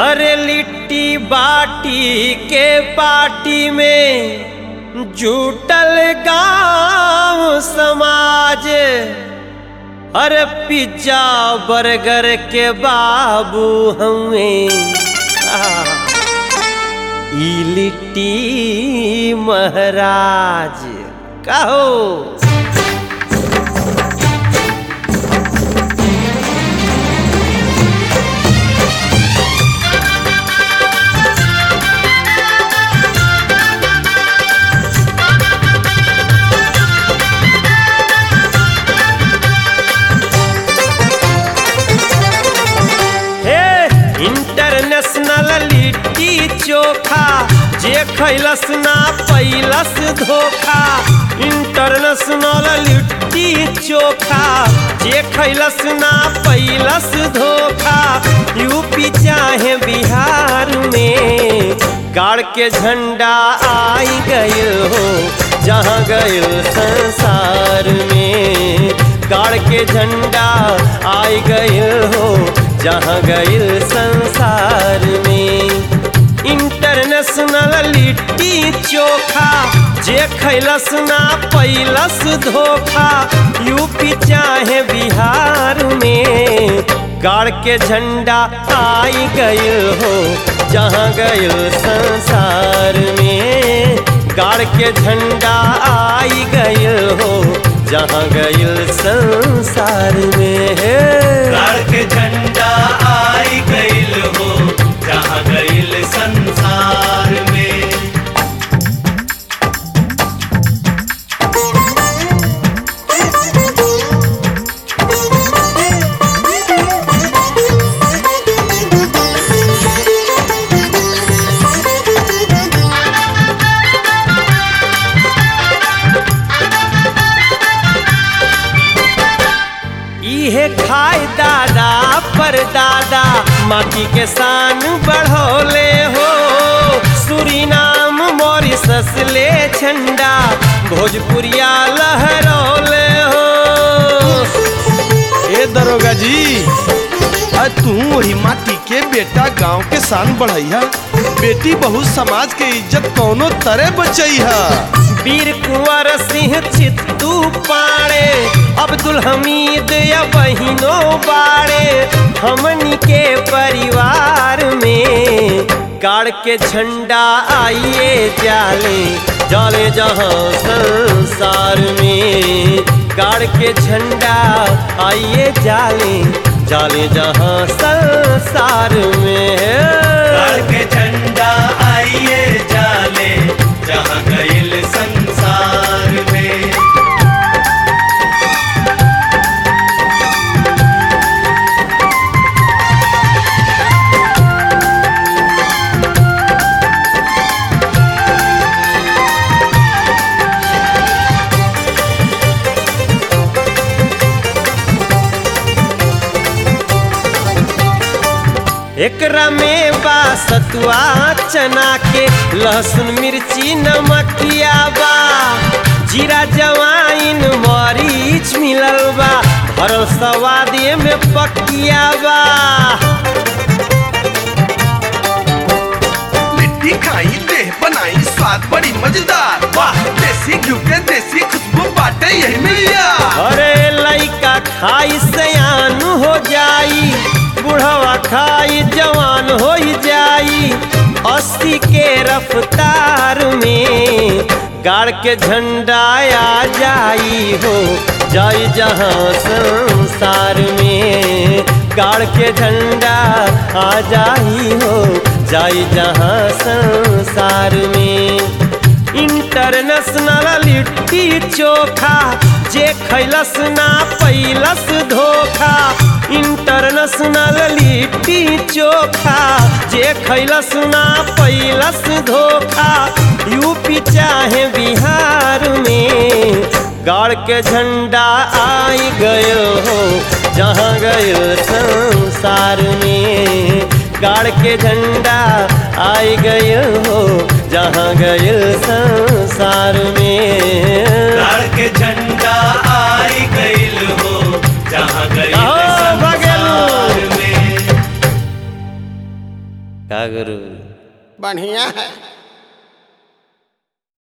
अरे लिट्टी बाटी के पार्टी में जुटल गांव समाज अरे पिज्जा बर्गर के बाबू हमें ई लिट्टी महाराज कहो हे इंटरनेशनल लिट्टी चोखा जे खैलस ना पैलस धोखा इंटरनेशनल लिट्टी चोखा जे खैलस ना पैलस धोखा यूपी चाहे बिहार में गाड़ के झंडा आई गयो हो जहाँ गयो संसार में गाड़ के झंडा आई गयो हो जहाँ गइल संसार में इंटरनेशनल लिट्टी चोखा जे खैलस ना पैलस धोखा यूपी चाहे बिहार में गाड़ के झंडा आई गइल हो जहाँ गइल संसार में गाड़ के झंडा आई गइल हो जहाँ गइल संसार में है गाड़ के झंडा आई गइल हो जहाँ गइल संसार में इहे खाए दादा पर दादा माटी के शान बढ़ोले हो सुरीनाम मॉरिसस ले झंडा भोजपुरिया लहरौले हो ए दरोगा जी आ तू वही माटी के बेटा गांव के शान बढ़ैया बेटी बहु समाज के इज्जत कौनो तरह बचैहा वीर कुंवर सिंह चित्तू पाड़े अब्दुल हमीद या बहिनो बाड़े हमनी के परिवार में गाड़ के झंडा आइए जाले जाले जहाँ संसार में गाड़ के झंडा आइए जाले जाले जहाँ संसार में गाड़ के झंडा आइए जाले जहाँ गइल संसार में एकरा में बा सतुआ चना के लहसुन मिर्ची नमकिया बा जीरा जवाइन मरीच मिलल बा भरल सवादे में पकिया बा लिट्टी खाई देह बनाई स्वाद बड़ी मजेदार वाह देसी घी के देसी खुशबू बाटे यही मिलिया अरे लइका खाई सयान हो जाई बुढ़वा खाई जवान हो जाई अस्सी के रफ्तार में गाड़ के झंडा आ जाई हो जाई जहाँ संसार में गाड़ के झंडा आ जाई हो जाई जहाँ संसार में इंटरनेशनल लिट्टी चोखा जे खैलस ना पैलस धोखा इंटरनेशनल लिट्टी चोखा जे खैलस ना पैलस धोखा यूपी चाहे बिहार में गाड़ के झंडा आई गयो हो जहाँ गयो संसार में गाड़ के झंडा आई गयो हो जहाँ गयो संसार में गाड़ के झंडा आई गइल हो जहाँ गइल कहो, भगेलू। संसार में का गुरु बढ़िया है